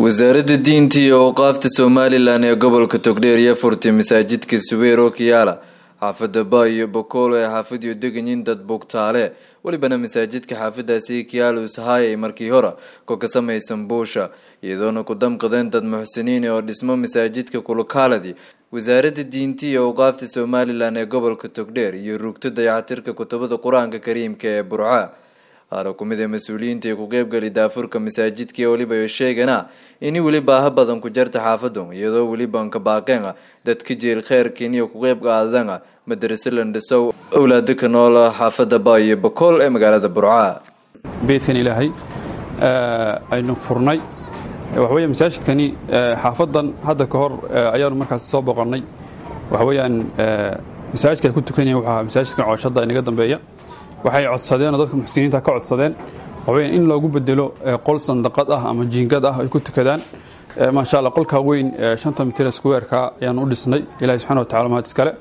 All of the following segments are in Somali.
wasaaradda diinta iyo awqaafta somalilan ee gobolka togdheer iyo furtay masaajidka subeer oo kiyaala xaafada ba iyo bokoolo ee xaafadiyo deganyiin dad bugtaale welibana masaajidka xaafadaasi kiyaalo ishaayay markii hore ko ka samaysan buusha iyadoona ku damqadeen dad muxsiniin oo dhismo masaajidka kulukaaladi wasaaradda diinta iyo awqaafta somalilan ee gobolka togdheer iyo rugta dayacatirka kutubada qur-aanka kariimka ee burca qaar ku mid ee mas-uuliyiinta ee ku qeybgali daafurka masaajidka weliba sheegana ini weli baaha badan ku jarta xaafadu iyadoo weliban ka baaqeen dadka jeel kheyrkan iyo ku qeyb qaadana madarase landhisow owlaada ka nool xaafada ba iyo bakool ee magaalada burca beedkan ilaahay aynu furnay waxaweya masaajidkani xaafadan hadda ka hor ayaanu markaas soo boqonnay waxaweyaan masaajidka ay ku tukanyahin wuxuu ahaa masaajidkan cooshada inaga dambeeya waxay codsadeen oo dadka muxsiniinta ka codsadeen waxaweya in loogu bedelo qol sandaqad ah ama jiingad ah ay ku tukadaan maasha allah qolkaa weyn shanta mitir squareka ayaan u dhisnay ilahi subxana wa tacala mahad iskale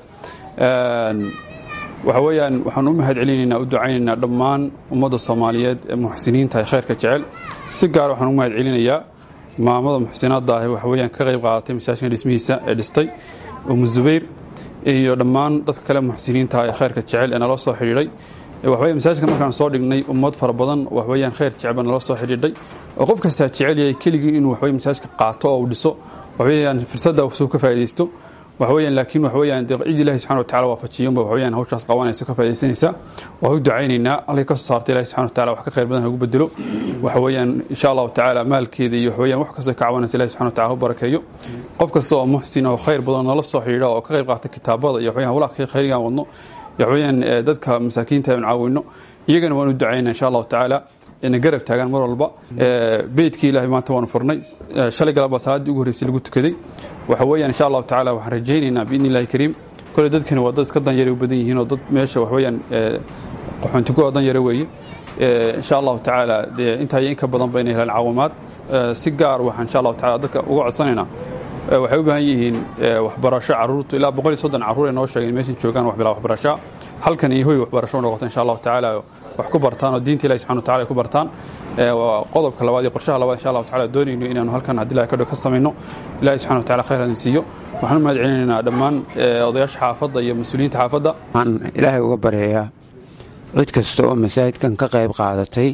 waxa weeyaan waxaan u mahad celinaynaa u ducaynaynaa dhammaan ummadda soomaaliyeed ee muxsiniinta ee khayrka jecel si gaar waxaan u mahad celinayaa maamada muxsinaadda ah waxa weyaan ka qayb qaadatay masaajidkan dhismihiisa ee dhistay umu zubayr iyo dhammaan dadka kale muxsiniinta ee khayrka jecel ee naloo soo xidhiidhay waxawey masaajidka markaan soo dhignay ummad fara badan waxweyaan khayr jecba nala soo xidhiidhay oo qof kastaa jecel yahay keligii inuu waxwey masaajidka qaato oo uu dhiso waxweyaan fursadda suu ka faa'idaysto waxaweyaan laakiin waxaweyaan dee cid ilahi subxana watacala waafajiyanba waxweyaan hawshaas qabanaysa ka faa'idaysanaysa waan u ducaynaynaa halkay ka soo saarta ilahi subxana watacala wax ka khayr badan hagu bedelo waxaweyaan insha allahu tacaala maalkeeda iyo waxweyaan wax kastoo ka cabanaysa ilahi subxana watacala hu barakeeyo qof kasta oo muxsin oo khayr badan nala soo xidhiidha oo ka qayb qaata kitaabada iyo waxweyaan hawlaha khayrigaan wadno waxweyaan dadka masaakiinta aan caawino iyagana waan u ducayna insha allahu tacaala ina garab taagaan mar walba beydkii ilahay maanta waanu furnay shalay galaba salaaddii ugu horreysay lagu tukaday waxa weeyaan insha allahu tacala waxaan rajaynaynaa biidni illahi kariim kole dadkani waa dad iska danyare u badan yihiin oo dad meesha waxweyaan qaxoontigu oo danyare weeye insha allahu tacaala dee intaa iyo in ka badan ba inay helaan caawimaad si gaar waxaan insha allahu tacala dadka uga codsanaynaa waxay u baahan yihiin waxbarasho caruurtu ilaa boqol iyo soddon carruur ay noo sheegeen meeshan joogaan wax bilaa waxbarashaa halkan iyo hoy waxbarasho noqoto insha allahu tacaala wax ku bartaan oo diinta ilahi subxana watacala ay ku bartaan waa qodobka labaad iyo qorshaha labaad insha allahu tacala doonayno inaanu halkan haddii ilahi kadho ka samayno ilahi subxana watacala khayr hadin siiyo waxaan u mahad celinaynaa dhammaan odayaasha xaafadda iyo mas-uuliyiinta xaafadda waxaan ilaahay uga baryayaa cid kasta oo masaajidkan ka qayb qaadatay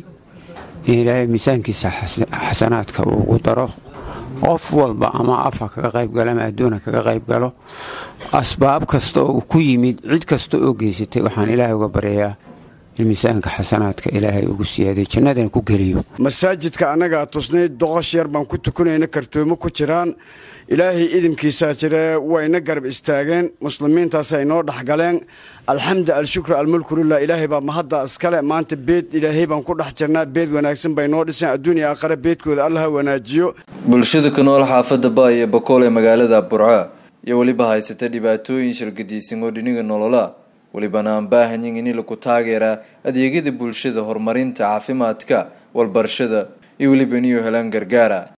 in ilaahay miisaankiisa xasanaadka ugu daro qof walba ama afa kaga qaybgalo ama adduuna kaga qaybgalo asbaab kasta oo ku yimid cid kasta oo geysatay waxaan ilaahay uga baryayaa in miisaanka xasanaadka ilaahay ugu siyaaday jannadana ku geliyo masaajidka annagaa tusnay doqosh yar baan ku tukanayna kartoomo ku jiraan ilaahay idinkiisaa jiree wayna garab istaageen muslimiintaasay noo dhexgaleen alxamdu alshukru almulkulilah ilaahay baa mahadda iskale maanta beed ilaahay baan ku dhex jirnaa beed wanaagsan bay noo dhiseen adduuniya aqare beedkooda allaha wanaajiyo bulshada ku nool xaafada ba iyo bakool ee magaalada burca iyo weliba haysata dhibaatooyin shirgadiisan oo dhiniga nolola welibana aan baahanyin in lagu taageeraa adeegyada bulshada horumarinta caafimaadka walbarashada iyo weliba inuu helaan gargaara